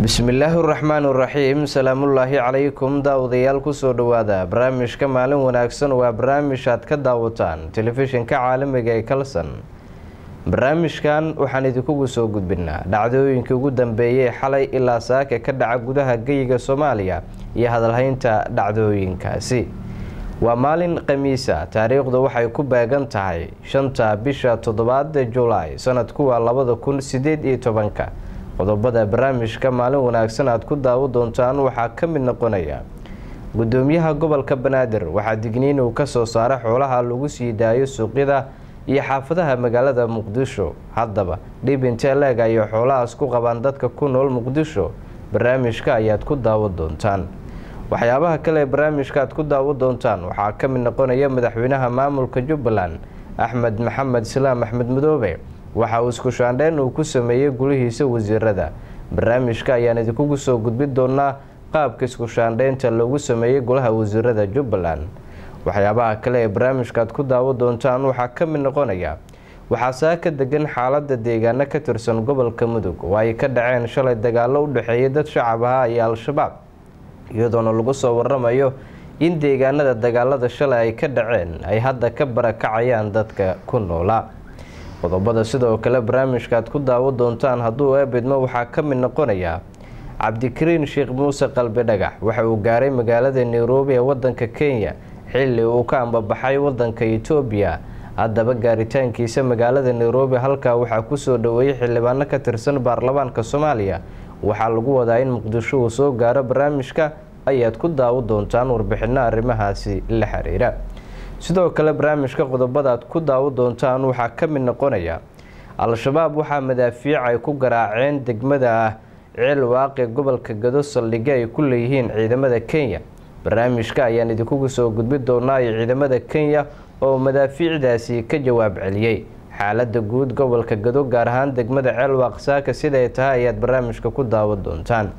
bismillaahi raxmaani raxiim salaamullaahi calaykum daawadayaal kusoo dhawaada barnaamijka maalin wanaagsan waa barnaamij aad ka daawataan telefishinka caalamiga ee kalson barnaamijkan waxaan idinkugu soo gudbinaa dhacdooyinkii ugu dambeeyay xalay ilaa saaka ka dhaca gudaha geyiga soomaaliya iyo hadalhaynta dhacdooyinkaasi waa maalin khamiisa taariikhdu waxay ku beegan tahay shanta bisha toddobaad julaay sanadku waa labada kun sideed iyo tobanka qodobada barnaamijka maalin wanaagsan aad ku daawo doontaan waxaa ka mid noqonaya gudoomiyaha gobolka banaadir waxaa digniin uu kasoo saara xoolaha lagu sii daayo suuqyada iyo xaafadaha magaalada muqdisho haddaba dhib intee leeg ayay xoolahaas ku qabaan dadka ku nool muqdisho barnaamijka ayaad ku daawo doontaan waxyaabaha kale ee barnaamijka aad ku daawo doontaan waxaa ka mid noqonaya madaxweynaha maamulka jubbaland axmed maxamed islaam axmed madoobe waxa uu isku shaandheyn uu ku sameeyey gulihiisa wasiirada barnaamijka ayaan idinkugu soo gudbin doonaa qaabka isku shaandheynta loogu sameeyey golaha wasiirada jubbaland waxyaabaha kale ee barnaamijkaaad ku daawo doontaan waxaa ka mid noqonaya waxaa saaka degan xaalada deegaano ka tirsan gobolka mudug oo ay ka dhaceen shalay dagaalo u dhexeeyay dad shacab ahaa iyo al-shabaab iyadoona lagu soo waramayo in deegaanada dagaalada shalay ay ka dhaceen ay hadda ka barakacayaan dadka ku noolaa qodobada sidoo kale barnaamijkaaad ku daawo doontaan hadduu eebidmo waxaa ka mid noqonaya cabdikariin sheekh muuse qalbi dhagax waxa uu gaaray magaalada nairobi ee wadanka kenya xilli uu ka ambabaxay wadanka etoobiya haddaba gaaritaankiisa magaalada nairobi halkaa waxaa kusoo dhaweeyey xildhibaano ka tirsan baarlamaanka soomaaliya waxaa lagu wadaa in muqdisho uu soo gaaro barnaamijka ayaad ku daawo doontaan warbixino arrimahaasi la xiriira sidoo kale barnaamijka qodobada aad ku daawo doontaan waxaa ka mid noqonaya al-shabaab waxaa madaafiic ay ku garaaceen degmada ah ceel waaqi gobolka gado saldhigyo ay ku leeyihiin ciidamada kenya barnaamijka ayaan idinkugu soo gudbin doonaa iyo ciidamada kenya oo madaafiicdaasi ka jawaab celiyey xaalada guud gobolka gado gaar ahaan degmada ceel waaqsaaka siday tahay ayaad barnaamijka ku daawo doontaan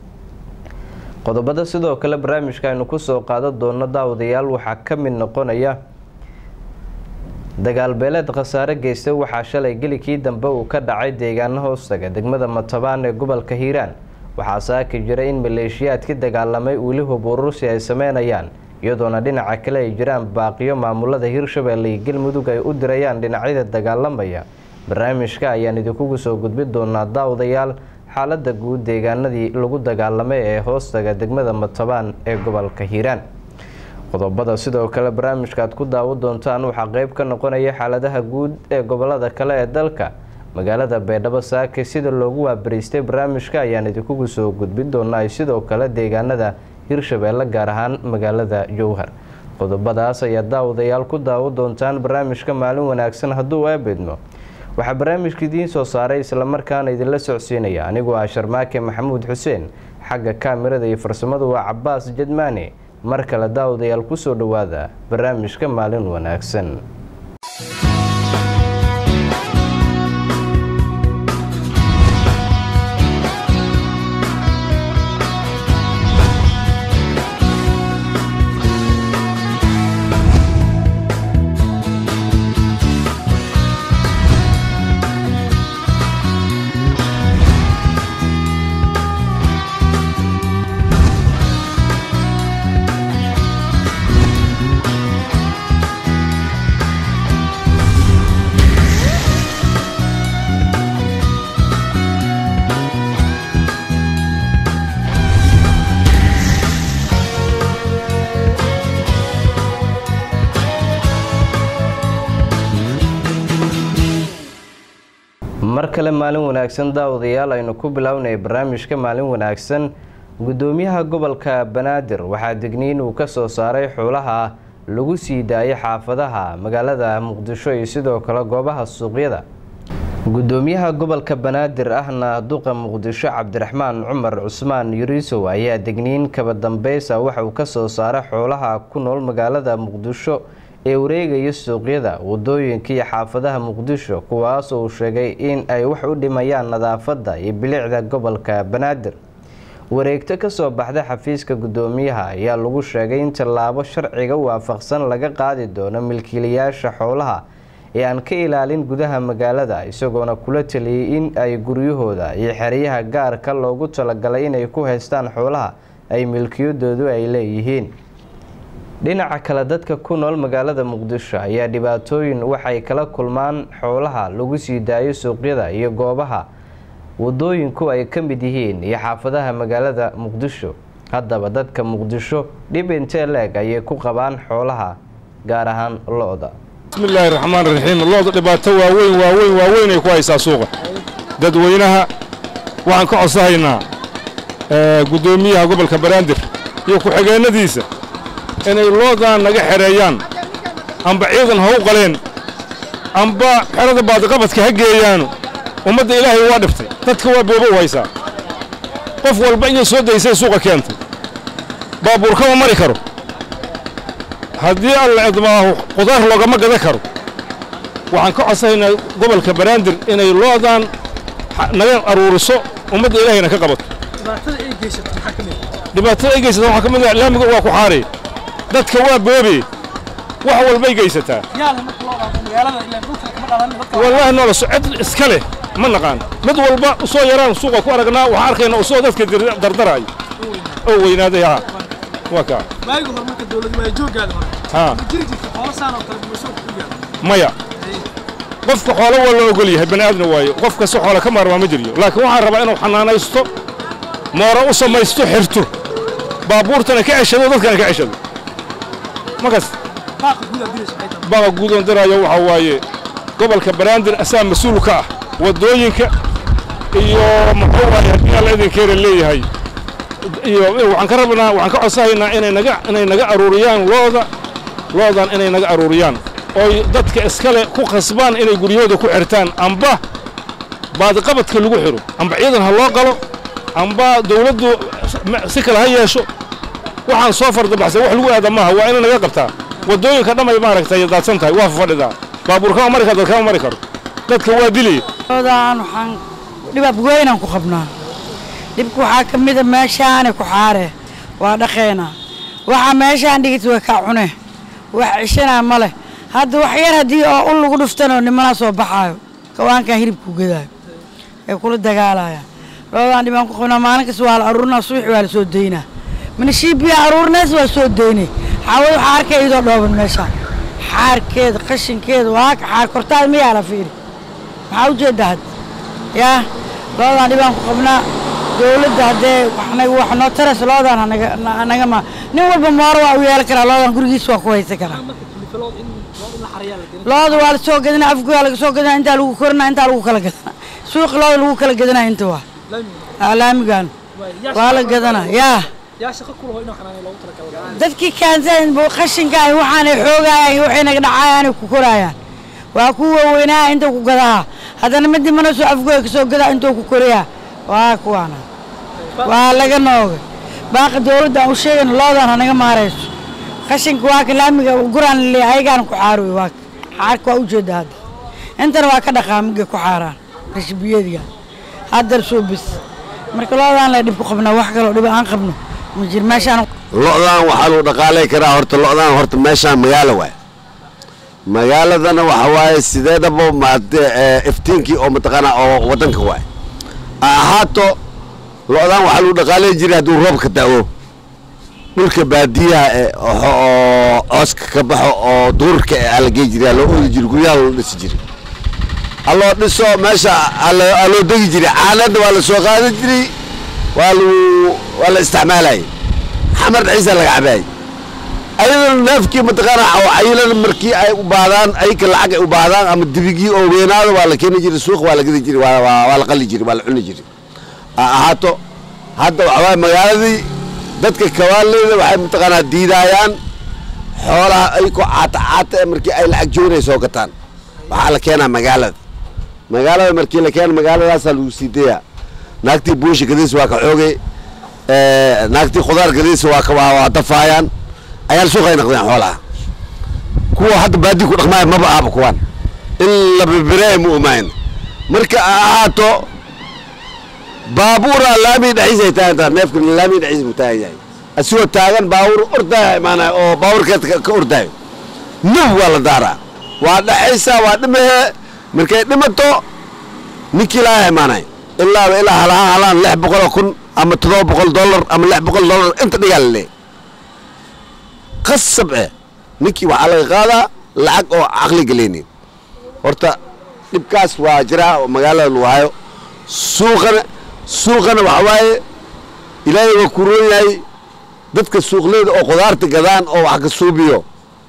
qodobada sidoo kale barnaamijka aynu kusoo qaadan doono daawadayaal waxaa ka mid noqonaya dagaal beeleed khasaare geysta waxaa shalay gelikii dambe uu ka dhacay deegaano hoostaga degmada matabaan ee gobolka hiiraan waxaa saaki jira in maleeshiyaadkii dagaalamay weli hub urusi ay sameynayaan iyadoona dhinaca kale ay jiraan baaqiyo maamulada hirshabeelle iyo galmudug ay u dirayaan dhinacyada dagaalamaya barnaamijka ayaan idinkugu soo gudbin doonaa daawadayaal xaalada guud deegaanadii lagu dagaalamay ee hoostaga degmada matabaan ee gobolka hiiraan qodobada sidoo kale barnaamijka aad ku daawo doontaan waxaa qeyb ka noqonaya xaaladaha guud ee gobolada kale ee dalka magaalada baydhabo saake sida loogu waabariistay barnaamijka ayaan idinkugu soo gudbin doonaa sidoo kale deegaanada hirshabeelle gaar ahaan magaalada jowhar qodobadaas ayaa daawadayaal ku daawo doontaan barnaamijka maalin wanaagsan hadduu eebidmo waxaa barnaamijka idiin soo saaray islamarkaana idinla socodsiinaya anigoo ah sharmaake maxamuud xuseen xagga kaamirada iyo farsamadu waa cabaas jadmaane mar kale daawadayaal kusoo dhawaada barnaamijka maalin wanaagsan mar kale maalin wanaagsan daawadayaal aynu ku bilownay barnaamijka maalin wanaagsan gudoomiyaha gobolka banaadir waxaa digniin uu kasoo saaray xoolaha lagu sii daayay xaafadaha magaalada muqdisho iyo sidoo kale goobaha suuqyada gudoomiyaha gobolka banaadir ahna duqa muqdisho cabdiraxmaan cumar cusmaan yuriisow ayaa digniin kaba dambeysa waxa uu kasoo saaray xoolaha ku nool magaalada muqdisho ee wareegaya suuqyada wadooyinka iyo xaafadaha muqdisho kuwaas uu sheegay in ay wax u dhimayaan nadaafadda iyo bilicda gobolka banaadir wareegto kasoo baxda xafiiska gudoomiyaha ayaa lagu sheegay in tallaabo sharciga waafaqsan laga qaadi doono milkiilayaasha xoolaha ee aan ka ilaalin gudaha magaalada isagoona kula taliyey in ay guryahooda iyo xeryaha gaarka loogu talagalay inay ku haystaan xoolaha ay milkiyadoodu ay leeyihiin dhinaca kale dadka ku nool magaalada muqdisho ayaa dhibaatooyin waxay kala kulmaan xoolaha lagu sii daayo suuqyada iyo goobaha wadooyinku ay ka mid yihiin iyo xaafadaha magaalada muqdisho haddaba dadka muqdisho dhib intee leeg ayay ku qabaan xoolaha gaar ahaan lo-da bismillaahi raxmaan raxiim looda dhibaato waaweyn waaweyn waaweyn ay ku haysaa suuqa dadweynaha waxaan ka codsahaynaa guddoomiyaha gobolka banaadir iyo ku-xigeennadiisa inay loodan naga xereeyaan amba ciidan ha u qaleen amba xerada baadiqabadka ha geeyaano ummadda ilaahay waa dhiftay dadka waa boobo u haysaa qof walba inay soo daysay suuqa keentay baabuur kama mari karo haddii alla idmaahu qudaar loogama gadan karo waxaan ka codsahaynaa gobolka banaadir inay loodan naga aruuriso ummadda ilaahayna ka qabato dhibaatada ay geysata waxaa ka mid ah laamiga waa ku xaarey dadka waa boobe wax walbay geysataa wallaahi noola cid iska leh ma naqaan mid walba usoo yaraan suuqa ku aragnaa waxaan arkayna usoo dadka dardaraayo oo weynaaday haa waa kaa haa maya qofka xoolo waa la ogol yahay bani aadna waayo qof kasta xoola ka maarmaa ma jiryo laakiin waxaan rabaa inuu xanaanaysto mooro u samaysto xirto baabuurtana ka ceshado dadkana ka ceshado makas baqa guudoon daraayo waxaa waaye gobolka banaadir asaa mas-uul ka ah waddooyinka iyo muxuu waaye haddii alla idinkeena leeyahay iyo waxaan ka rabnaa waxaan ka codsahaynaa inay naga inay naga aruuriyaan looda loodan inay naga aruuriyaan ooy dadka iskale ku khasbaan inay guryahooda ku xirtaan amba baadiqabadka lagu xiro amba ciidan ha loo qalo amba dawladdu si kale ha yeesho waxaan soo fardabaxsan wax lagu aada maaha waa ina naga qabtaa waddooyinka dhamay maaragtay daadsan tahay waa fafadhidaa baabuur kama mari karo dad kama mari karo dadka waa dilaya oodaan waxaan dhibaab weynaan ku qabnaa dhibka waxaa ka mida meeshaani ku xaare waa dhaqeena waxaa meeshaan dhigita way kaa cune wax cishanaa ma leh hadda wax yar haddii oo ul lagu dhuftanoo nimanaa soo baxaayo kawaankan hilibku gadaayo ay kula dagaalayaan loodaan dhibaan ku qabnaa maalin kasta waa la aruurinaa subaxi waa la soo daynaa minishiibiya aruurinays waa soo daynay xaawad waxaa arkay iyadoo dhooban meeshaan xaarkeeda qashinkeeda waa ka xaar kortaada miyaa la fiiri maxaa ujeeddaa hadda yaa loodaan dhibaan ku qabnaa dowladda haddee waxnag wax noo taras loodaan hanaga naga ma nin walba mooro waa u yeelan karaa loodaan gurigiisa waa ku haysan karaa looda waa la soo gadanaa afgoyaa laga soo gadanaa intaa lagu korinaa intaa lagu kala gadanaa suuqi looda lagu kala gadanaa inta waa laamigan waa la gadanaa yaa dadkii kaansan qashinka ah waxaanay xoogayaan waxay naga dhacayaanay ku koraayaan waa ku waaweynaa inta ku gadaha haddana mid dimana soo afgooya kasoo gadaa intuu ku korayaa waa kuwaana waa laga noogay baaqa dowladda aan u sheegayna loodan hanaga maarayso qashinka waa ka laamiga guraan le ayagaana ku xaaroy waa xaarka waa ujeeda hadda intana waa ka dhaqaa migay ku xaaraan rashbiyadiga haddar soo bis marka loodaan le dhib ku qabnaa wax kaloo dhib aan qabno ma jir meeshaan lo'daan waxaa lagu dhaqaalay karaa horta lo'daan horta meeshaan magaalo waay magaaladana waxa waaye sideedaba maade iftiinkii oo mataqaanaa oo waddanka waay ahaato lo'daan waxaa lagu dhaqaalay jiray hadduu roobka da'o dhulka baadiyaha eh oo cooska ka baxo oo duurka eh aa la gey jiray aa loo oodi jiray guryaha loo dhisi jiray haloo dhiso meesha aa loo degi jiray caanadna waa la soo qaadan jiray waa lagu waa la isticmaalayay xamar ciisa laga cabaayay ayadana neefkii mataqaanaa oo cayilana markii ay u baadaan ayka lacag ay u baadaan ama dibigii oo weynaado waa la keeni jiray suuqa waa la gadi jiray waa waa la qali jiray waa la cuni jiray ahaato hadda waxa waaye magaaladii dadka kawaaleyda waxay mataqaanaa diidaayaan xoolaha ayko caata caata ee markii ay lacag joonay soo gataan waxaa la keenaa magaalada magaalada markii la keena magaaladaasaa lagu sii dayaa naagtii buusha gadiis waa ka xoogay naagtii khudaar gadiis waa ka waa dafaayaan ayaan suuqay naqdeen xoolaha kuwa hadda baadi ku dhaqmaaya maba ahaba kuwaan in la bibireey ma umayn marka ahaato baabuura laamii dhexdiisa ay taagan tahay neefka laamii dhexdiisa buu taagan yahay asigoo taagan baabuur ordaya imaanaya oo baabuurkeed ka ordaayo nab waa la daaraa waa dhaxaysaa waa dhimahee markay dhimato ninkii laga imaanay ilaaba ilaa halahaan halaan lix boqoloo kun ama toddoba boqol dollar ama lix boqol dollar inta dhigaa la leeyahy qasab eh ninkii waxaa laga qaadaa lacag oo caqli geleyni horta dhibkaas waa jiraa oo magaalada lagu hayo suuqana suuqana waxa waaye ilaahay waa ku roon yahay dadka suuqleyda oo khudaarta gadaan oo wax ka suubiyo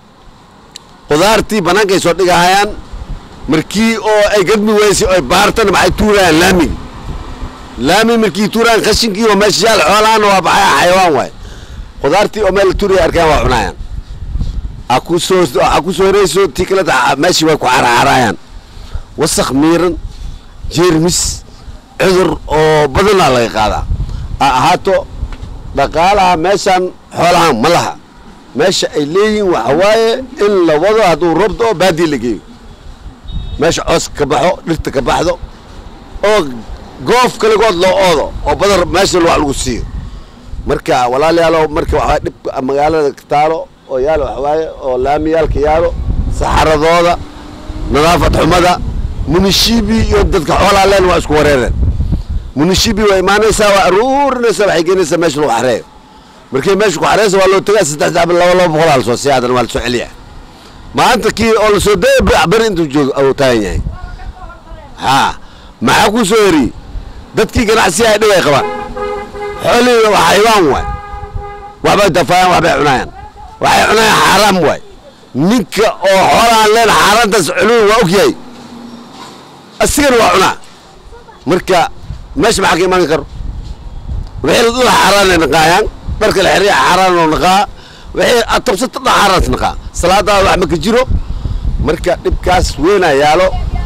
khudaartii bannaanka ay soo dhigahayaan markii oo ay gadmi weysay oo ay baartana maxay tuurayaan laamigi laami markii tuurayaan khashinkii oo meesha yaal xoolaana waa baxaya xayawaan waay khudaartii oo meel la tuuraya arkaan waa cunayaan ha ku soo ha ku soo horeyso tii kaleta meeshii way ku carcarayaan wasakh miiran jeermis cudur oo badanaa laga qaadaa ha ahaato dhaqaalaha meeshaan xoolahan ma laha meesha ay leeyihiin waxa waaye in la wado hadduu robdo oo baadii la geeyo meesha coos ka baxo dhirta ka baxdo oo goof kaligood loo oodo oo badar meesha wax lagu siiyo marka walaalayaalow marka waxaa dhibka magaalada taalo oo yaalo waxawaaye oo laamiyaalka yaalo saxaradooda nadaafad xumada munishibi iyo dadka xoolaa leen waa isku wareereen munishibi waa imaanaysaa waa aruurinaysaa waxay keenaysaa meesha lagu xareeyo markay meesha ku xareysa waa loo tagaa saddex laba laba boqol aa lasoo siiya haddana waa lasoo celiya maanta kii oo lasoo daya beri intuu joogo au taagan yahay haa maxaa ku soo heriyey dadkii ganacsiga ay dhib ay qabaan xoolihiina waa xaywaan waay waxbay dafaayaan waxbay cunayaan waxay cunayaan xaaraam waay ninka oo xoolaan leen xaaraantaas culuwi waa og yahay asigana waa cunaa marka meesha maxaa ka imaan karo wixii la dhula xaaraan ay naqaayaan dharka la xiriya xaaraan oo naqaa wixii aad tabsata dhan xaaraans naqaa salaadaada wax ma ka jiro marka dhibkaas weynaa yaalo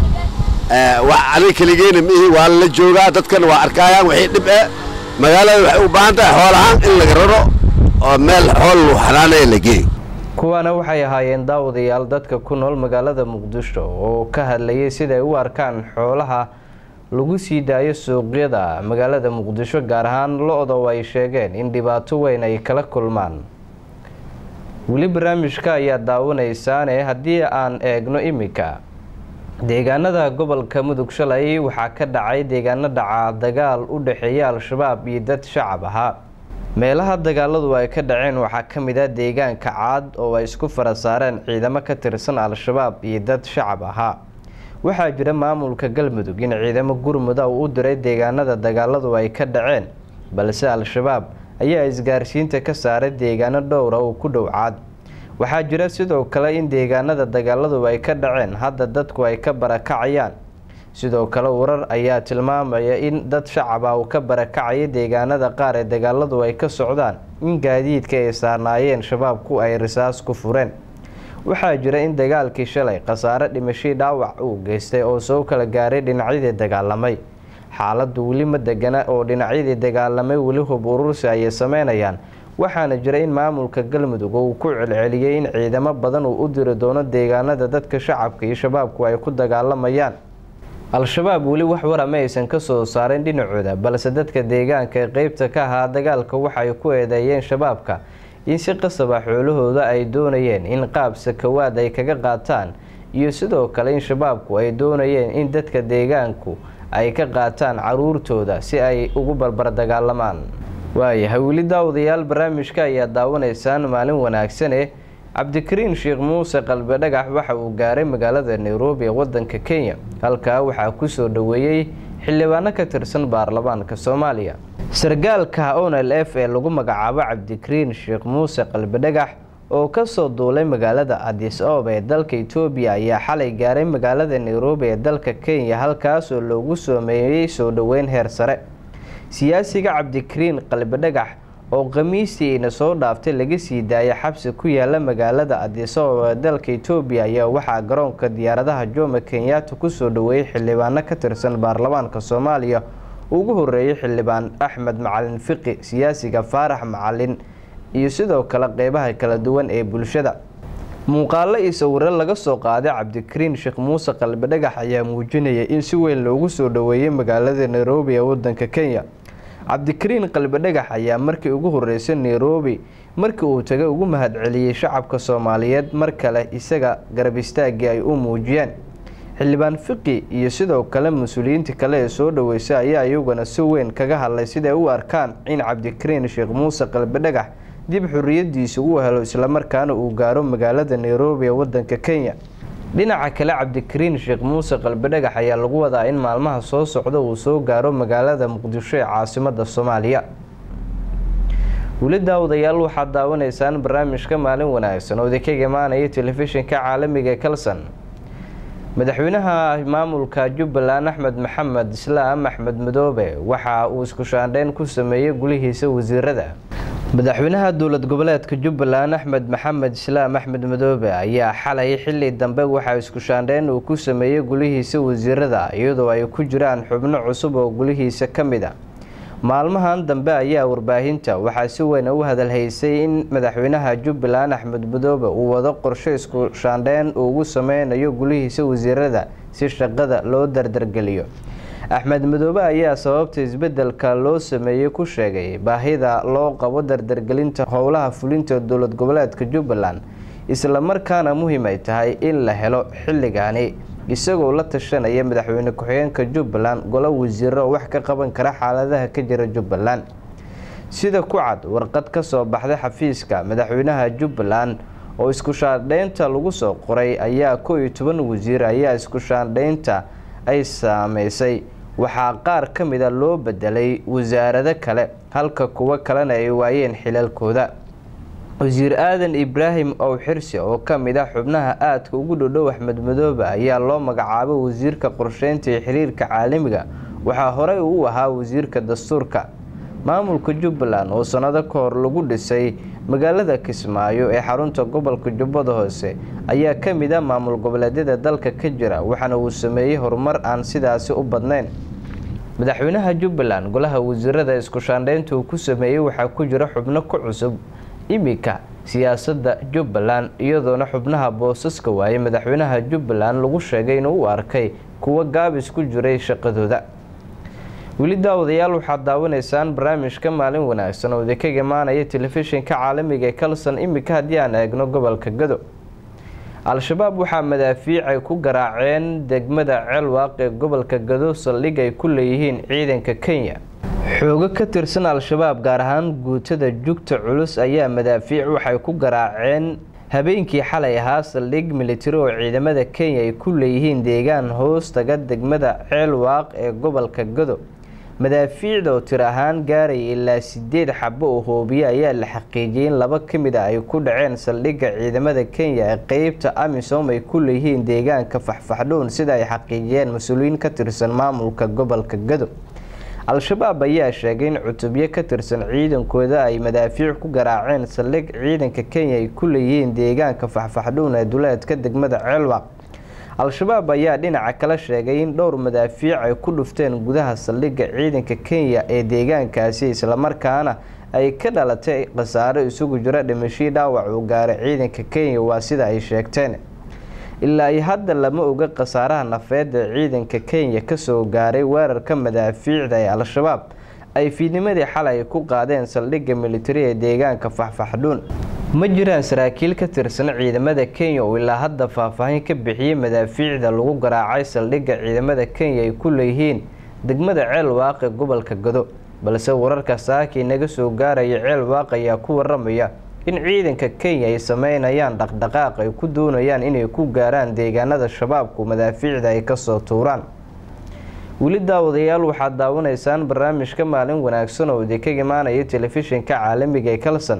wax aniga keligeena mihi waa la joogaa dadkana waa arkaayaan wixii dhib eh magaalada waxay u baahan tahay xool ahaan in laga raro oo meel xool lagu xanaanaya la geeyo kuwaana waxay ahaayeen daawadayaal dadka ku nool magaalada muqdisho oo ka hadlayay siday u arkaan xoolaha lagu sii daayo suuqyada magaalada muqdisho gaar ahaan lo-da oo ay sheegeen in dhibaato weyn ay kala kulmaan weli barnaamijka ayaa daawanaysaane haddii aan eegno iminka deegaanada gobolka mudug shalay waxaa ka dhacay deegaano dhaca dagaal u dhexeeya al-shabaab iyo dad shacab ahaa meelaha dagaaladu ay ka dhaceen waxaa ka mid ah deegaanka caad oo ay isku fara saareen ciidamo ka tirsan al-shabaab iyo dad shacab ahaa waxaa jira maamulka galmudug in ciidamo gurmuda uu u diray deegaanada dagaaladu ay ka dhaceen balse al-shabaab ayaa isgaarsiinta ka saaray deegaano dhowra oo ku dhow caad waxaa jira sidoo kale in deegaanada dagaaladu ay ka dhaceen hadda dadku ay ka barakacayaan sidoo kale warar ayaa tilmaamaya in dad shacaba uu ka barakacaya deegaanada qaar ee dagaaladu ay ka socdaan in gaadiidka ay saarnaayeen shabaabku ay risaas ku fureen waxaa jira in dagaalkii shalay khasaare dhimashii dhaawac uu geystay oo soo kala gaaray dhinacyadii dagaalamay xaaladdu weli ma degana oo dhinacyadii dagaalamay weli hub urursi ayay sameynayaan waxaana jira in maamulka galmudug uu ku celceliyey in ciidamo badan uu u diri doono deegaanada dadka shacabka iyo shabaabku ay ku dagaalamayaan al-shabaab weli wax wara ma aysan ka soo saareen dhinacooda balse dadka deegaanka ee qeybta ka ahaa dagaalka waxay ku eedeeyeen shabaabka in si qasaba xoolahooda ay doonayeen in qaab sakawaad ay kaga qaataan iyo sidoo kale in shabaabku ay doonayeen in dadka deegaanku ay ka qaataan caruurtooda si ay ugu barbar dagaalamaan waayahay weli daawadayaal barnaamijka ayaa daawanaysaan maalin wanaagsane cabdikariin sheekh muuse qalbe dhagax waxa uu gaaray magaalada nairobi ee wadanka kenya halkaa waxaa kusoo dhoweeyey xildhibaano ka tirsan baarlamaanka soomaaliya sargaalka onl f ee lagu magacaabo cabdikariin sheekh muuse qalbe dhagax oo kasoo duulay magaalada adis oob ee dalka etoobiya ayaa xalay gaaray magaalada nairobi ee dalka kenya halkaasoo loogu soomeeyey soo dhoweyn heer sare siyaasiga cabdikariin qalbe dhagax oo khamiistii ina soo dhaaftay laga sii daayay xabsi ku yaala magaalada adis oob ee dalka etoobiya ayaa waxaa garoonka diyaaradaha jomo kenyatta kusoo dhoweeyey xildhibaano ka tirsan baarlamaanka soomaaliya ugu horeeyay xildhibaan axmed macalin fiqi siyaasiga faarax macalin iyo sidoo kale qeybaha kala duwan ee bulshada muuqaalo iyo sawiro laga soo qaaday cabdikariin sheekh muuse qalbe dhagax ayaa muujinaya in si weyn loogu soo dhoweeyey magaalada nairobi ee wadanka kenya cabdikariin qalbe dhagax ayaa markii ugu horeysay nairobi markii uu tagay ugu mahadceliyey shacabka soomaaliyeed mar kale isaga garab istaagii ay u muujiyeen xildhibaan fiqi iyo sidoo kale mas-uuliyiinta kale ee soo dhaweysay ayaa iyaguna si weyn kaga hadlay siday u arkaan in cabdikariin sheekh muuse qalbidhagax dib xorriyadiisa uu helo islamarkaana uu gaaro magaalada nairobi ee wadanka kenya dhinaca kale cabdikariin sheekh muuse qalbidhagax ayaa lagu wadaa in maalmaha soo socda uu soo gaaro magaalada muqdisho ee caasimada soomaaliya weli daawadayaal waxaad daawanaysaan barnaamijka maalin wanaagsan oo idinkaga imaanaya telefishinka caalamiga ee kalson madaxweynaha maamulka jubbaland axmed maxamed islaam axmed madoobe waxa uu isku shaandheyn ku sameeyey gulihiisa wasiirada madaxweynaha dowlad goboleedka jubbaland axmed maxamed islaam axmed madoobe ayaa xalay xili dambe waxaa isku shaandheyn uu ku sameeyey gulihiisa wasiirada iyadoo ay ku jiraan xubno cusub oo gulihiisa ka mid a maalmahan dambe ayaa warbaahinta waxaa si weyn u hadalhaysay in madaxweynaha jubbaland axmed madoobe uu wado qorshe isku shaandheyn uu ugu sameynayo gulihiisa wasiirada si shaqada loo dardargeliyo axmed madoobe ayaa sababta isbedelka loo sameeyey ku sheegay baahida loo qabo dardargelinta howlaha fulinta dowlad goboleedka jubbaland islamarkaana muhiim ay tahay in la helo xilligaani isagoo la tashanaya madaxweyne ku-xigeenka jubbaland golo wasiiro oo wax ka qaban kara xaaladaha ka jira jubbaland sida ku cad warqad ka soo baxday xafiiska madaxweynaha jubbaland oo isku shaandheynta lagu soo qoray ayaa koo iyo toban wasiir ayaa isku shaandheynta ay saameysay waxaa qaar ka mida loo bedelay wasaarado kale halka kuwo kalena ay waayeen xilalkooda wasiir aadan ibraahim ow xirsi oo ka mid ah xubnaha aadka ugu dhodhow axmed madoobe ayaa loo magacaabay wasiirka qorsheynta iyo xiriirka caalamiga waxaa horey uu ahaa wasiirka dastuurka maamulka jubbaland oo sanado ka hor lagu dhisay magaalada kismaayo ee xarunta gobolka jubbada hoose ayaa ka mid ah maamul goboleedyada dalka ka jira waxaana uu sameeyey horumar aan sidaasi u badnayn madaxweynaha jubbaland golaha wasiirada isku shaandheynta uu ku sameeyey waxaa ku jira xubno ku cusub iminka siyaasadda jubbaland iyadoona xubnaha boosaska waaye madaxweynaha jubbaland lagu sheegay inuu u arkay kuwo gaabis ku jiray shaqadooda weli daawadayaal waxaad daawanaysaan barnaamijka maalin wanaagsan oo idinkaga imaanaya telefishinka caalamiga ee kalson iminka haddii aan eegno gobolka gado al-shabaab waxaa madaafiicay ku garaaceen degmada ceelwaaq ee gobolka gado saldhig ay ku leeyihiin ciidanka kenya xoogo ka tirsan al-shabaab gaar ahaan guutada jugta culus ayaa madaafiic waxay ku garaaceen habeenkii xalay ahaa saldhig militari oo ciidamada kenya ay ku leeyihiin deegaan hoos taga degmada ceelwaaq ee gobolka gado madaafiicda oo tir ahaan gaaraya ilaa sideed xabo oo hoobiye ayaa la xaqiijiyay in laba ka mid a ay ku dhaceen saldhigga ciidamada kenya ee qeybta amisom ay ku leeyihiin deegaanka faxfaxdhown sida ay xaqiijiyeen mas-uuliyiin ka tirsan maamulka gobolka gado al-shabaab ayaa sheegay in cutubyo ka tirsan ciidankooda ay madaafiic ku garaaceen saldhig ciidanka kenya ay ku leeyihiin deegaanka faxfaxdhown ee duleedka degmada ceelwaq al-shabaab ayaa dhinaca kala sheegay in dhowr madaafiic ay ku dhufteen gudaha saldhigga ciidanka kenya ee deegaankaasi islamarkaana ay ka dhalatay khasaaro isugu jira dhimashii dhaawac uu gaaray ciidanka kenya waa sida ay sheegteen ilaa iyo hadda lama oga khasaaraha nafeed ee ciidanka kenya kasoo gaaray weerarka madaafiicda ee al-shabaab ay fiidnimadii xalay ku qaadeen saldhigga militari ee deegaanka faxfaxdhuun ma jiraan saraakiil ka tirsan ciidamada kenya oo ilaa hadda faahfaahin ka bixiyey madaafiicda lagu garaacay saldhigga ciidamada kenya ay ku leeyihiin degmada ceel waaqe gobolka gado balse wararka saakii naga soo gaaraya ceel waaq ayaa ku waramaya in ciidanka kenya ay sameynayaan dhaqdhaqaaq ay ku doonayaan inay ku gaaraan deegaanada shabaabku madaafiicda ay kasoo tuuraan weli daawadayaal waxaad daawanaysaan barnaamijka maalin wanaagsan oo idinkaga imaanaya telefishinka caalamiga ee kalson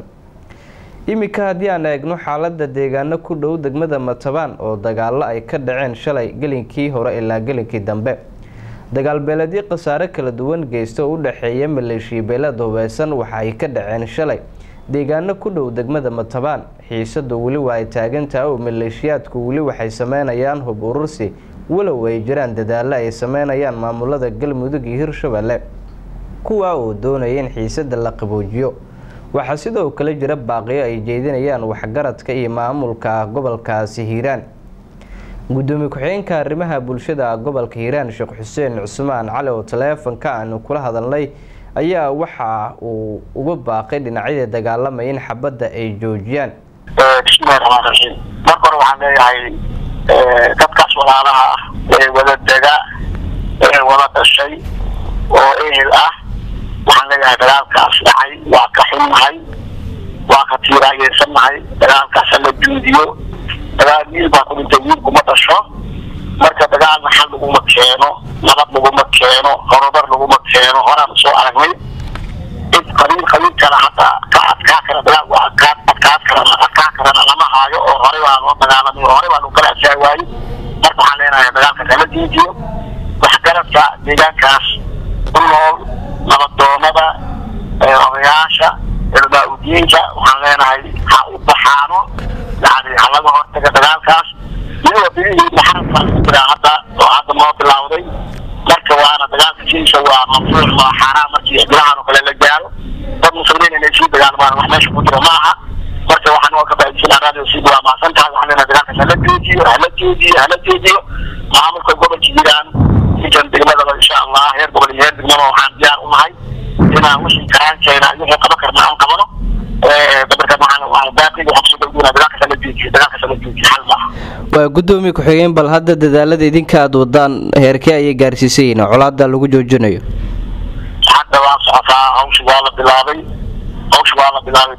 iminka haddii aan eegno xaalada deegaano ku dhow degmada matabaan oo dagaalo ay ka dhaceen shalay gelinkii hore ilaa gelinkii dambe dagaalbeeledyo khasaare kala duwan geysta oo u dhexeeya maleeshiya beelad hubeysan waxa ay ka dhaceen shalay deegaano ku dhow degmada matabaan xiisadu weli waa ay taagantaha oo maleeshiyaadku weli waxay sameynayaan hub urursi walow ay jiraan dadaalo ay sameynayaan maamulada galmudug iyo hirshabelle kuwaa oo doonaya in xiisada la qaboojiyo waxaa sidoo kale jira baaqiyo ay jeedinayaan waxgaradka iyo maamulka gobolkaasi hiiraan gudoomiye ku-xigeenka arrimaha bulshada gobolka hiiraan sheekh xuseen cusmaan cali oo taleefonka aanu kula hadalnay ayaa waxa uu uga baaqay dhinacyada dagaalamaya in xabadda ay joojiyaan bismillahi raxmaan raxiim marka hore waxaan leeyahay dadkaas walaalaha ah ee wada dega ee wada dhashay oo ehel ah waxaan leeyahay dagaalkaas dhacay waa ka xunnahay waa ka tiiraayeysannahay dagaalkaasa la juudiyo dagaal wiil baa ku dhintay wiil kuma dhasho marka dagaalna xal laguma keeno nabad laguma keeno horumar laguma keeno horaan soo aragnay cid qabiil qabiil kale hataa ka adkaa kara dagaal waa adkaa adkaa karana adkaa karana lama haayo oo horey baa loo dagaalamay oo horey baa lagu kala adkaa waayey marka waxaan leenahay dagaalka kala diidiyo waxgaradka deegaankaas ku nool nabadoonada odayaasha cilmaa udiinka waxaan leenahay ha u baxaano yani ha laga hortaga dagaalkaas iyadoo bilihii maxaradka lagu jiraa hadda oo hadda noo bilowday marka waana dagaalka sidiisa waa mamnuuc waa xaaraan markii bilahan oo kale la gaaro dad muslimiin inay sii dagaalmaan wax meesha ku jira ma aha marka waxaan oo ka faa'iidaysanaa radio sii waa maasan tahay waxaan leenahay dagaalkaas hala joojiyo hala joojiyo hala joojiyo maamulka gobolka jiraan intan degmadaba insha allah heer gobol iyo heer degmaba waxaan diyaar u nahay inaan wixii karaankeena wixii qaban karna aan qabano dabarkan waxaan waxaan baaqiga waxaan kusoo dhowdunaa dagaalkaas hala joojiyo dagaalkaas hala joojiyo xal maaha waa guddoomiye ku-xigeen bal hadda dadaalada idinka aada wadaan heerkee ayay gaarsiisan yihiin colaada lagu joojinayo hadda waa socotaa hawsha waa la bilaabay hawsha waa la bilaabay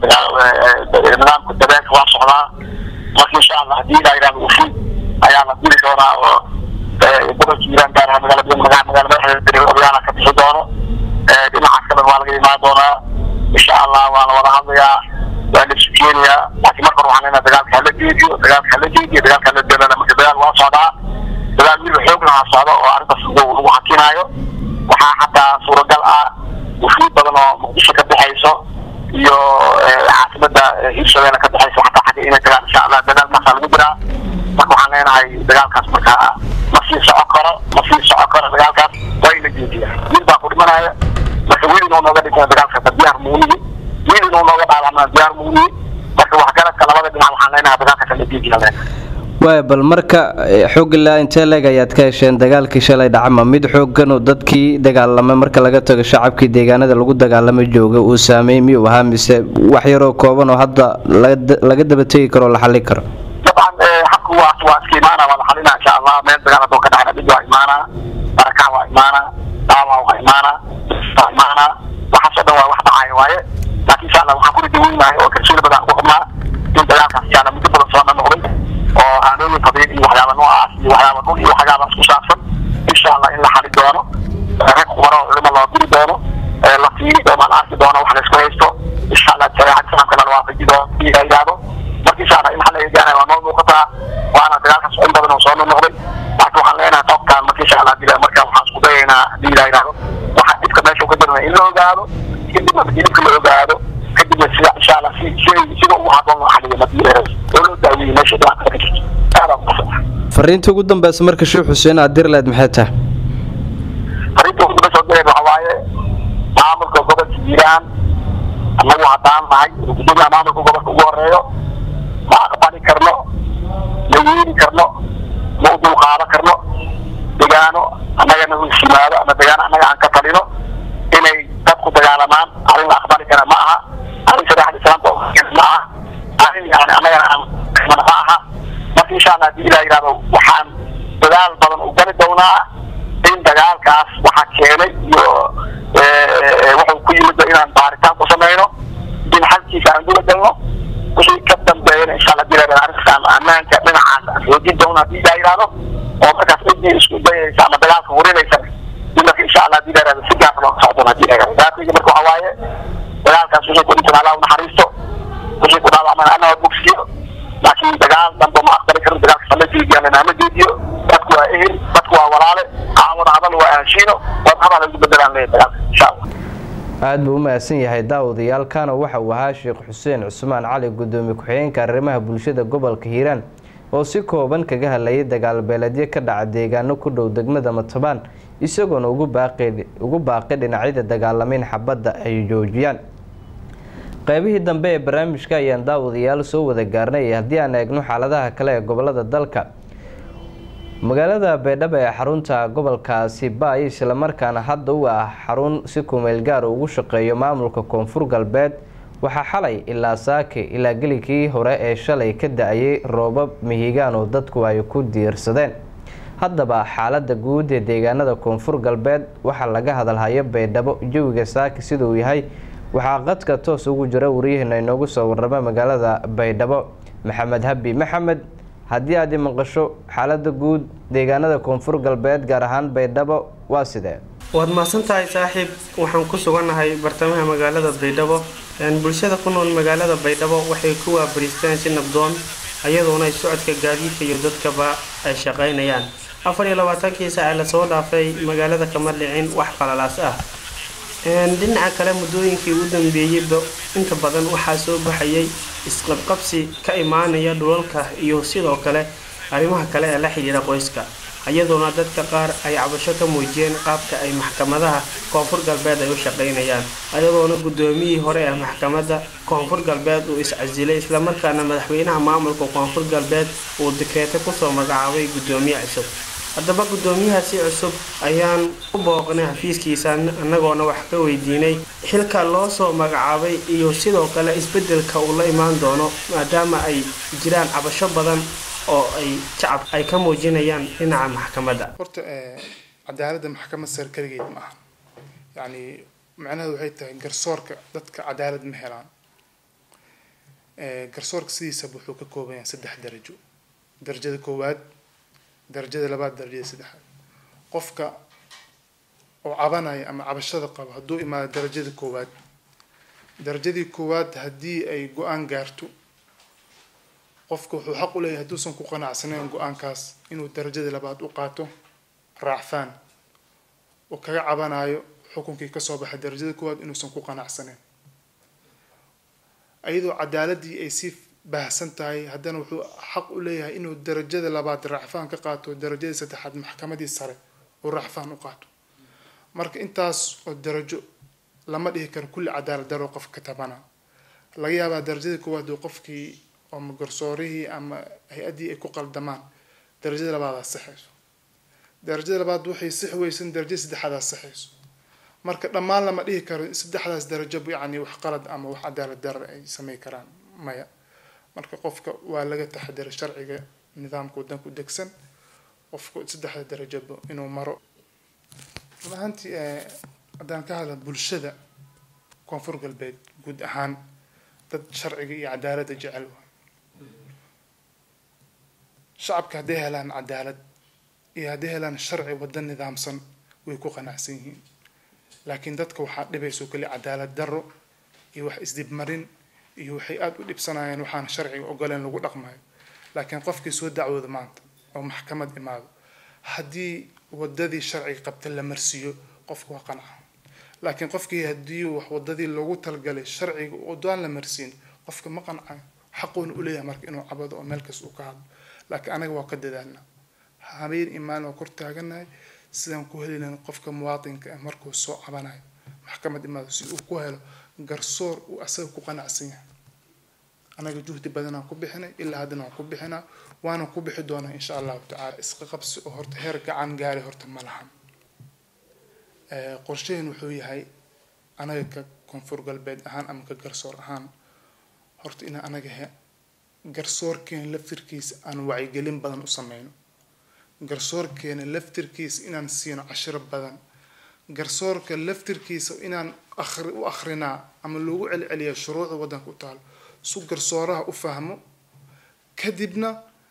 nidaamka dabeelka waa socdaa marka insha allah haddii ilaa yidhahdo ufi ayaa la diri doonaa oo gobolka hiiraan gaar ahaan magaalada magaa magaala madaxdeeda odayaala ka bixi doono dhinacaas kale waa laga imaan doonaa insha allah waa la wada hadlayaa waa la isu keenayaa laakiin marka hore waxaan leenahay dagaalka hala jeediyo dagaalka hala jeediyo dagaalka hala jeedana marka dagaal waa socdaa dagaal wiil xoog lahaa socda oo arrintaas lagu lagu hakinaayo waxaa xataa suuragal ah wufuud badan oo muqdisho ka baxayso iyo caasimada hirshabeelle ka baxayso xataa xagga inay tagaan insha allah dagaalkaasaa lagu jiraa marka waxaan leenahay dagaalkaas markaa ma sii soco karo ma sii soco karo dagaalkaas waa in la jeediya wiil baa ku dhimanaya marka wiil inuu nooga dhigto dagaalkaas diyaar muunihi wiil inuu nooga dhaawacmaa diyaar muunihi marka waxgaradka labada dhinac waxaan leenahay dagaalkaas la jeediya leenahay waaya bal marka xoog ilaa intee leeg ayaad ka hesheen dagaalkii shalay dhacama mid xooggan oo dadkii dagaalamay marka laga tago shacabkii deegaanada lagu dagaalamay jooga uu saameey miyuu ahaa mise wax yaroo kooban oo hadda laga daba tegi karo oo la xallin karo dabcan xabku waa waa iska imaana waa la xalinaa insha allah meel dagaal haddoo ka dhacna dhig waa imaanaa barakac waa imaanaa dhaawac waa imaanaa waa imaanaa waxaasoo dhan waa wax dhacaya waaye laakiin insha allah waxaan ku ridaweynahay oo kalsooni badan ugu qabnaa in dagaalkaas insha allah muddo badan soo noqday oo aanooyin qabiil iyo waxyaaba noocaas iyo waxyaaba dhul iyo waxyaaba isku saabsan insha allah in la xali doono rag khubaro oo culimo loo diri doono la fiiri doono la arki doono wax la isku haysto insha allah shareecada islaamka la waafaji doono la yidhaahdo marka insha allah in xal laga gaaraya waa noo muuqataa waana dagaalkaas in badan oo soo noqday laakiin waxaan leenahay qofkaan marka insha allah dila marka waxaan isku dayaynaa hadii la yidhaahdo waxa dhibka meesha ka jirna in la ogaado kadibna markii dhibka la ogaado kadibna sida insha allah si sida ugu haboon loo xaliyo madii oo loo daaweeyo meesha dhibaatada ka jirto aada ugu fariinta ugu dambeysa marka sheekh xuseen aad dir leed maxay tahay fariinta ugu dambeysa oo direed waxa waaye maamulka gobolka hiiraan annagu haddaan nahay gudoomiyaha maamulka gobolka ugu horeeyo ma aqbali karno ma yeeli karno ma u dulqaadan karno degaano annagana u yimaado ama degaano annaga aan ka talino inay dadku dagaalamaan arrin la aqbali kara ma aha arrin shareecada islaamka oo ma aha arrin yani annagana aan mana ma aha marka insha allah hadii ilaa yidhahdo waxaan dadaal badan u gali doonaa in dagaalkaas waxaa keenay iyo wuxuu ku yimid inaan baaritaan ku samayno in xalkiisa aan dula galno wixii ka dambeeyana insha allah hadii la yidhahdo arrintaas aan ammaanka dhinacaas aan xoojin doono hadii ilaa yidhahdo oo markaas ciddii isku dayaysa ama dagaalka hurinaysa in marka insha allah hadii la yidhahdo si gaar loo socdoon hadii la yidhahdo gaarkayga marka waxa waaye dagaalkaas wixii ku dhintan allah u naxariisto wixii ku dhaawacmana allah bogsiyo laakiin dagaal dambe ma aqbali karno dagaalka sama jeediyaan ama jeediyo dadku waa ehel dadku waa walaale caawada hadal waa ahshiino wad hadal lagu bedelaan leeyahay dagaalka insha allah aada buu u mahadsan yahay daawadayaalkana waxa uu ahaa sheekh xuseen cusmaan cali gudoomiye ku-xigeenka arrimaha bulshada gobolka hiiraan oo si kooban kaga hadlayay dagaal beeledyo ka dhaca deegaano ku dhow degmada matabaan isagoona ugu baaqay dhinacyada dagaalamayn xabadda ay joojiyaan qeybihii dambe ee barnaamijka ayaan daawadayaal soo wada gaarnay haddii aan eegno xaaladaha kale ee gobolada dalka magaalada baydhabo ee xarunta gobolkaasi baay islamarkaana hadda u ah xarun si kumeel gaar ugu shaqeeyo maamulka koonfur galbeed waxaa xalay ilaa saake ilaa gelikii hore ee shalay ka da-ayay roobab mihigaan oo dadku ay ku diirsadeen haddaba xaalada guud ee deegaanada koonfur galbeed waxaa laga hadalhayo baydhabo jawiga saaki siduu yahay waxaa qadka toos ugu jira waryaheena inoogu soo warrama magaalada baydhabo maxamed habi maxamed haddii aad i maqasho xaalada guud deegaanada koonfur galbeed gaar ahaan baydhabo waa sidee waad mahadsan tahay saaxiib waxaan ku sugannahay bartamaha magaalada baydhabo bulshada ku nool magaalada baydhabo waxay ku waabariisteen si nabdoon ayadoona socodka gaadiidka iyo dadkaba ay shaqaynayaan afar iyo labaatankii saace lasoo dhaafay magaalada kama dhicin wax qalalaas ah dhinaca kale muddooyinkii u dambeeyeyba inta badan waxaa soo baxayay isqabqabsi ka imaanaya dhulalka iyo sidoo kale arrimaha kale ee la xidhiira qoyska iyadoona dadka qaar ay cabasho ka muujiyeen qaabka ay maxkamadaha koonfur galbeed ay u shaqaynayaan iyadoona guddoomiyihii hore ee maxkamadda koonfur galbeed uu is-casilay islamarkaana madaxweynaha maamulka koonfur galbeed uu dikreeto kusoo magacaabay guddoomiye cusub haddaba guddoomiyahaasi cusub ayaan u booqnay xafiiskiisa annagoona wax ka weydiinay xilka loo soo magacaabay iyo sidoo kale isbedelka uu la imaan doono maadaama ay jiraan cabasho badan oo ay shacab ay ka muujinayaan dhinaca maxkamadda horta cadaaladda maxkamad sare keligeed ma aha yacni macnaheedu waxay tahay garsoorka dadka cadaalad ma helaan garsoorka sidiisaba wuxuu ka kooban yahay saddex darajo darajada koowaad darajada labaad darajada saddexaad qofka oo cabanaya ama cabashada qabo hadduu imaado darajada koowaad darajadii koowaad haddii ay go-aan gaarto qofka wuxuu xaq u leeyahay hadduusan ku qanacsanayn go-aankaas inuu darajada labaad u qaato raacfaan oo kaga cabanayo xukunkii kasoo baxay darajada koowaad inuusan ku qanacsanayn iyadoo cadaaladii ay sii baahsan tahay haddana wuxuu xaq u leeyahay inuu darajada labaad raacfaan ka qaato darajadii saddexaad maxkamadii sare uu raacfaan u qaato marka intaas oo darajo lama dhihi karo kulli cadaalad daro qofka ka tabana laga yaabaa darajadii koowaad uu qofkii ama garsoorihii ama hay-addii ay ku qaldamaan darajada labaadaa saxayso darajada labaad waxay sixi weysan darajada saddexaadaa saxayso marka dhammaan lama dhihi karo saddexdaas darajo yacni wax qalad ama wax cadaalad darar ay samey karaan maya marka qofka waa laga taxadira sharciga nidaamka wadanku degsan qofku saddexda darajaba inuu maro run ahaantii haddaan ka hadla bulshada koonfur galbeed guud ahaan dad sharciga iyo cadaaladda jecel waa shacabka hadday helaan cadaalad iyo hadday helaan sharci waddan nidaamsan way ku qanacsan yihiin laakiin dadka waxaa dhibayso keli cadaalad darro iyo wax isdibmarin iyo waxay aada u dhibsanayaan waxaan sharciga ogoleen lagu dhaqmayo laakiin qofkii soo dacwooda maanta oo maxkamad imaado haddii wadadii sharciga qabta la marsiiyo qofka waa qanca laakiin qofkii haddii wax wadadii loogu talgalay sharciga odaan la marsiin qofka ma qancayo xaquuna u leeyahay marka inuu cabado oo meel kasta uu ka hadlo laakiin anaga waa ka dadaalna habeen imaan waa kor taaganahay sidaan ku helinan qofka muwaatinka ah markuu soo cabanayo maxkamad imaado si uu ku helo garsoor uu asaga ku qanacsan yahay anaga juhdi badanaan ku bixinay ilaa haddana waan ku bixinaa waana ku bixi doonaa insha allahu tacaala isqa qabsi oo horta heer gacan gaari horta ma lahan qorshaheen wuxuu yahay anaga ka koonfur galbeed ahaan ama ka garsoor ahaan horta inaan anaga he garsoorkeena laftirkiisa aan wacyigelin badan u sameyno garsoorkeena laftirkiisa inaan siino cashiro badan garsoorka laftirkiisa inaan akhri u akhrinaa ama loogu celceliya shuruucda waddanka u taalo su garsooraha u fahmo kadibna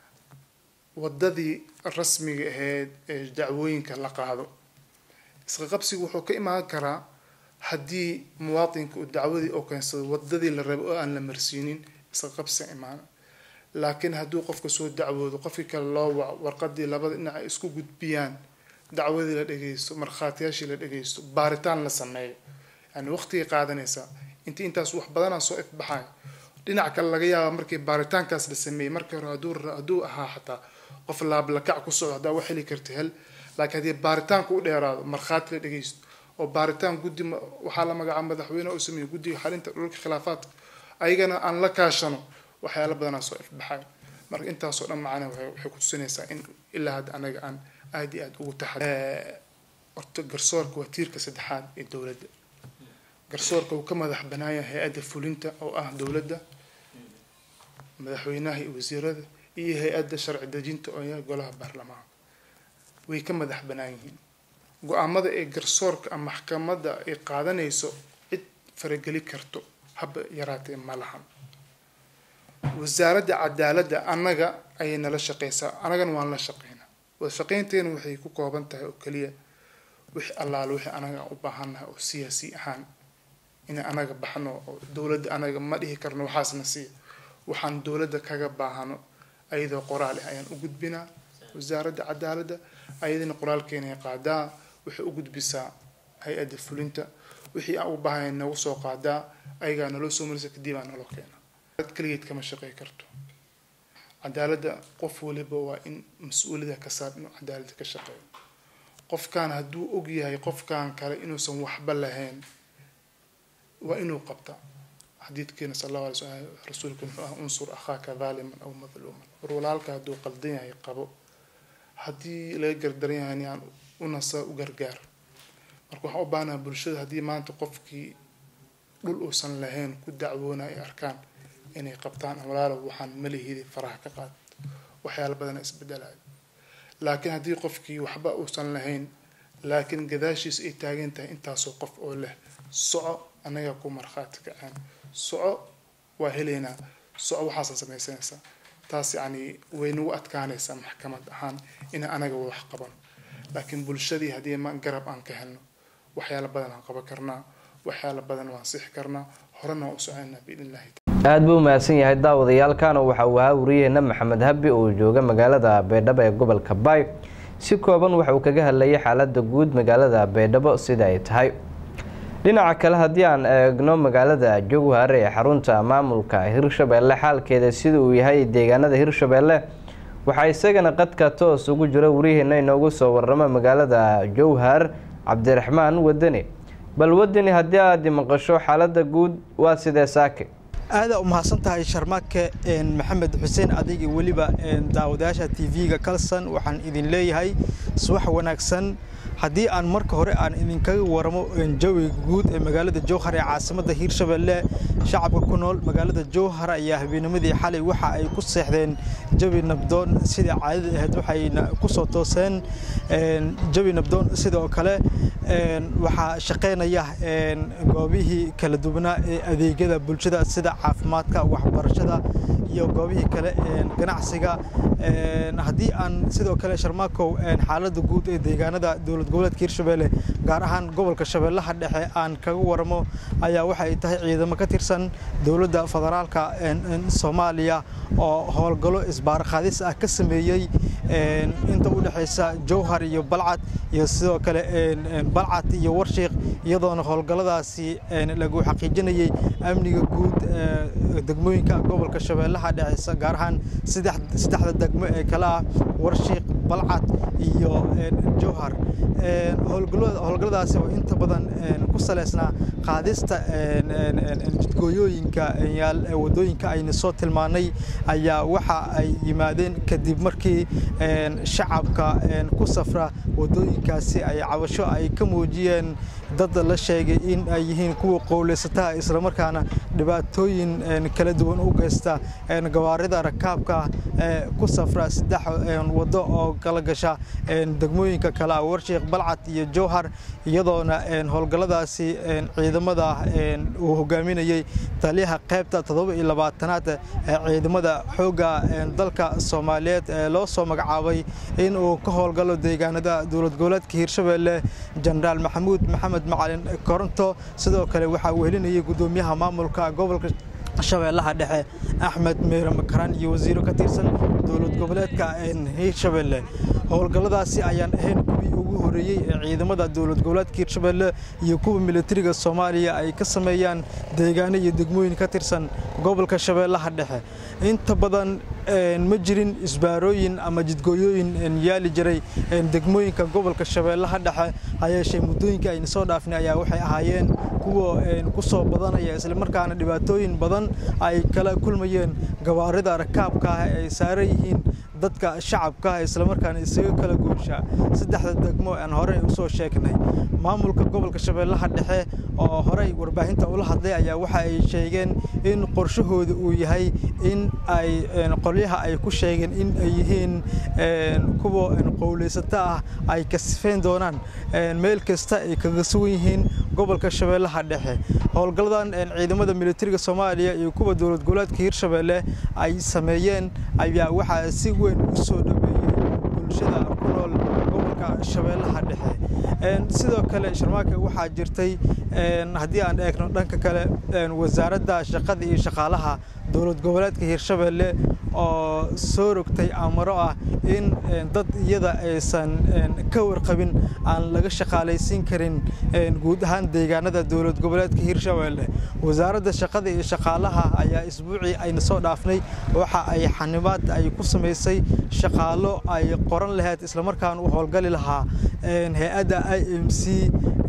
wadadii rasmiga ahayd ee dacwooyinka la qaado isqa qabsigu wuxuu ka imaan karaa haddii muwaatinka uu dacwadii oo keensado wadadii la rabo oo aan la marsiinin isqa qabsi imaana laakiin hadduu qofka soo dacwoodo qofkii kale loo waco warqadii labada dhinac ay isku gudbiyaan dacwadii la dhageysto markhaatiyaashii la dhageysto baaritaan la sameeyo yani waqtigay qaadanaysaa intii intaas wax badanaa soo ifbaxayo dhinac kale laga yaaba markii baaritaankaas la sameeyey markii hore hadduu hadduu ahaa xataa qof laablakac ku socdo haddaa wax heli karta hel laakiin haddii baaritaanku u dheeraado markhaati la dhageysto oo baaritaan guddi waxaa la magacaaba madaxweyne oo sameeyey guddiga xalinta dhulka khilaafaadka ayagana aan la kaashano waxyaala badanaa soo ifbaxayo marka intaasoo dhan macana waxay waxay ku tusinaysaa in ilaa hadda anaga aan aada iyo aada ugu taxa horta garsoorka waa tiirka saddexaad ee dowladda garsoorka uu ka madax banaaya hay-adda fulinta oo ah dowladda madaxweynaha iyo wasiirada iyo hay-adda sharci dejinta oo yahay golaha baarlamaanka way ka madax banaan yihiin go-aamada ee garsoorka ama maxkamadda ay qaadanayso cid farageli karto haba yaraatee ma lahan wasaaradda cadaaladda annaga ayay nala shaqeysaa annagana waan la shaqeynaa wada shaqeynteena waxay ku kooban tahay oo keliya wixii allaale wixii anaga u baahannahay oo siyaasi ahaan inay anaga baxno oo dowladda anaga ma dhihi karno waxaasna siiya waxaan dowladda kaga baahano ayadoo qoraal ah ayaan u gudbinaa wasaaradda cadaaladda ayadina qoraalkeenay qaadaa waxay u gudbisaa hay-adda fulinta wixii aan u baahanya nagu soo qaadaa ayagaa naloo soo marisa kadib aa naloo keena dad keligeed kama shaqey karto cadaaladda qof waliba waa in mas-uuliyada ka saar inuu cadaaladda ka shaqeeyo qofkan hadduu og yahay qofkan kale inuusan waxba lahayn waa inuu qabta xadiidkeena sal allahu alay slam rasuulka muxuu ah unsur akhaaka dhaaliman aw madluuman war walaalka hadduu qaldan yahay qabo haddii laga gardaran yahay aan unasa u gargaar marka waxaan u baahanaha bulshada haddii maanta qofkii dhul uusan lahayn ku dacwoona ay arkaan inay qabtaan walaalo waxaan malihidi faraha ka qaad waxyaala badana isbedelayo laakiin haddii qofkii waxba uusan lahayn laakiin gadaashiis ay taagan tahay intaasoo qof oo leh soco annagaa ku markhaati kaceen soco waa helaynaa soco waxaasan samaysanaysaa taas yacni way nagu adkaanaysaa maxkamad ahaan in anaga wax qaban laakiin bulshadii haddii ma garab aan ka helno waxyaala badan aan qaban karnaa waxyaala badan waan sixi karnaa horena waan u soconaa biidn illahi aada buu mahadsan yahay daawadayaalkan waxa uu ahaa wariyaheena maxamed habi oo jooga magaalada baydhabo ee gobolka baay si kooban waxa uu kaga hadlayay xaalada guud magaalada baydhabo sida ay tahay dhinaca kale haddii aan eegno magaalada jowhar ee xarunta maamulka hirshabeelle xaalkeeda sida uu yahay deegaanada hirshabeelle waxaa isagana qadka toos ugu jira wariyaheena inoogu soo waramo magaalada jowhar cabdiraxmaan wadani bal wadani haddii aada maqasho xaalada guud waa sidee saake aada u mahadsan tahay sharmaake maxamed xuseen adigi weliba daawadayaasha t v-ga kalson waxaan idin leeyahay subax wanaagsan haddii aan marka hore aan idinkaga waramo jawiga guud ee magaalada jowhar ee caasimadda hiirshabeelle shacabka ku nool magaalada jowhar ayaa habeennimadii xalay waxa ay ku seexdeen jawi nabdoon sidai caadada ahayd waxayna ku soo tooseen jawi nabdoon sidoo kale waxaa shaqaynaya goobihii kala duwanaa ee adeegyada bulshada sida caafimaadka waxbarashada iyo goobihii kale ganacsiga haddii aan sidoo kale sharmaakow xaaladda guud ee deegaanada dowlad goboleedka hirshabeelle gaar ahaan gobolka shabeellaha dhexe aan kaga waramo ayaa waxay tahay ciidamo ka tirsan dowladda federaalka soomaaliya oo howlgallo isbaarqaadis ah ka sameeyey inta u dhexaysa jowhar iyo balcad iyo sidoo kale balcad iyo warshiiq iyadoona howlgalladaasi lagu xaqiijinayay amniga guud degmooyinka gobolka shabeellaha dhexe gaar ahaan saddexda degmo ee kale ah warshiiq balcad iyo jowhar howlgalladaasi oo inta badan ku saleysnaa qaadista jidgooyooyinka wadooyinka ayna soo tilmaanay ayaa waxa ay yimaadeen kadib markii shacabka ku safra wadooyinkaasi ay cabasho ay ka muujiyeen dad la sheegay in ay yihiin kuwa qowleysataha islamarkaana dhibaatooyin kala duwan u geysta gawaarida rakaabka ku safra saddex wado oo kala gasha degmooyinka kale ah warshiiq balcad iyo jowhar iyadoona howlgalladaasi ciidamada uu hogaaminayey taliyaha qaybta toddoba iyo labaatanaad ee ciidamada xoogga dalka soomaaliyeed ee loo soo magacaabay in uu ka howlgalo deegaanada dowlad goboleedka hiirshabeelle jenaraal maxamuud maxamed macalin koronto sidoo kale waxaa uu helinayay gudoomiyaha maamulka gobolka shabeellaha dhexe axmed meere makaraan iyo wasiiro ka tirsan dowlad goboleedka hiirshabeelle howlgalladaasi ayaan ahayn kuwii ugu horeeyey ee ciidamada dowlad goboleedka hirshabelle iyo kuwa militariga soomaaliya ay ka sameeyaan deegaano iyo degmooyin ka tirsan gobolka shabeellaha dhexe inta badan ma jirin isbaarooyin ama jidgooyooyin yaali jiray degmooyinka gobolka shabeellaha dhexe hayeeshee muddooyinka ayna soo dhaafnay ayaa waxay ahaayeen kuwa ku soo badanaya islamarkaana dhibaatooyin badan ay kala kulmayeen gawaarida rakaabka ah ay saaran yihiin dadka shacabka ah islamarkaana isaga kala goosha saddexda degmo aan horey usoo sheegnay maamulka gobolka shabeellaha dhexe oo horey warbaahinta ula hadlay ayaa waxa ay sheegeen in qorshahooda uu yahay in ay qolyaha ay ku sheegeen in ay yihiin kuwa qowleysato ah ay kasifeyn doonaan meel kasta ay kaga sugan yihiin gobolka shabeellaha dhexe howlgalladan ciidamada militariga soomaaliya iyo kuwa dowlad goboleedka hirshabelle ay sameeyeen ayaa waxaa si weyn u soo dhaweeyey bulshada ku nool gobolka shabeellaha dhexe sidoo kale sharmaaka waxaa jirtay haddii aan eegno dhanka kale wasaaradda shaqada iyo shaqaalaha dowlad goboleedka hirshabelle oo soo rogtay amaro ah in dad iyada aysan ka warqabin aan laga shaqaalaysiin karin guud ahaan deegaanada dowlad goboleedka hirshabelle wasaaradda shaqada iyo shaqaalaha ayaa isbuucii ayna soo dhaafnay waxa ay xanibaad ay ku samaysay shaqaalo ay qoran lahayd islamarkaana u howlgali lahaa hay-adda i m c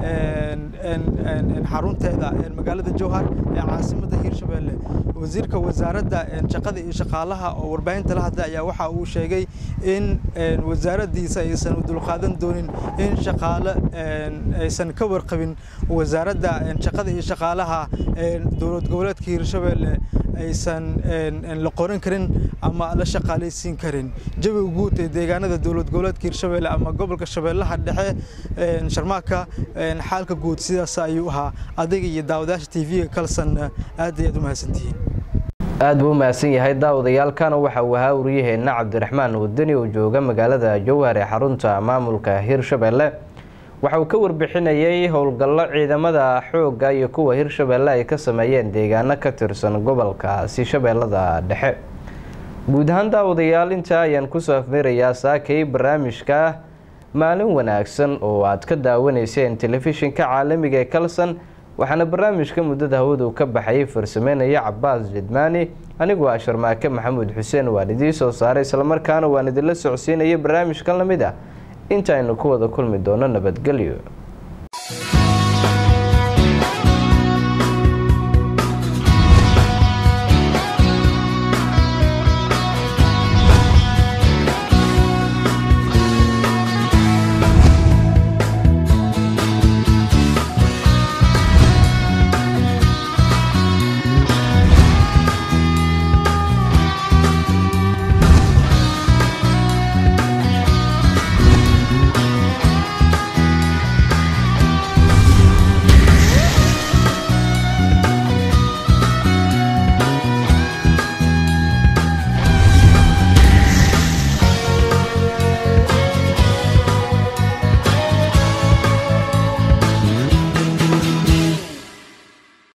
xarunteeda magaalada jowhar ee caasimadda hirshabelle wasiirka wasaaradda shaqada iyo shaqaalaha oo warbaahinta la hadlay ayaa waxa uu sheegay in wasaaraddiisa aysan u dulqaadan doonin in shaqaale aysan ka warqabin wasaaradda shaqada iyo shaqaalaha dowlad goboleedka hirshabelle aysan la qoran karin ama la shaqaalaysiin karin jawiga guud ee deegaanada dowlad goboleedka hirshabelle ama gobolka shabeellaha dhexe sharmaaka xaalka guud sidaas ayuu ahaa adiga iyo daawadayaasha t v-ga kalsanna aad ayaad u mahadsantihiin aad buu u mahadsan yahay daawadayaalkana waxa uu ahaa waryaheena cabdiraxmaan wadani oo jooga magaalada jowhar ee xarunta maamulka hirshabelle waxa uu ka warbixinayay howlgallo ciidamada xoogga iyo kuwa hirshabelle ay ka sameeyeen deegaano ka tirsan gobolkaasi shabeellada dhexe guud ahaan daawadayaal intaa ayaan kusoo afmeerayaa saakay barnaamijka maalin wanaagsan oo aad ka daawanayseen telefishinka caalamiga ee kalson waxaana barnaamijka muddada hawadu ka baxayay farsameynaya cabaas jidmaani aniguo ah sharmaake maxamuud xuseen waan idiin soo saaray islamarkaana waan idinla socodsiinaya barnaamijkan lamid ah intaaynu ku wada kulmi doono nabadgelyo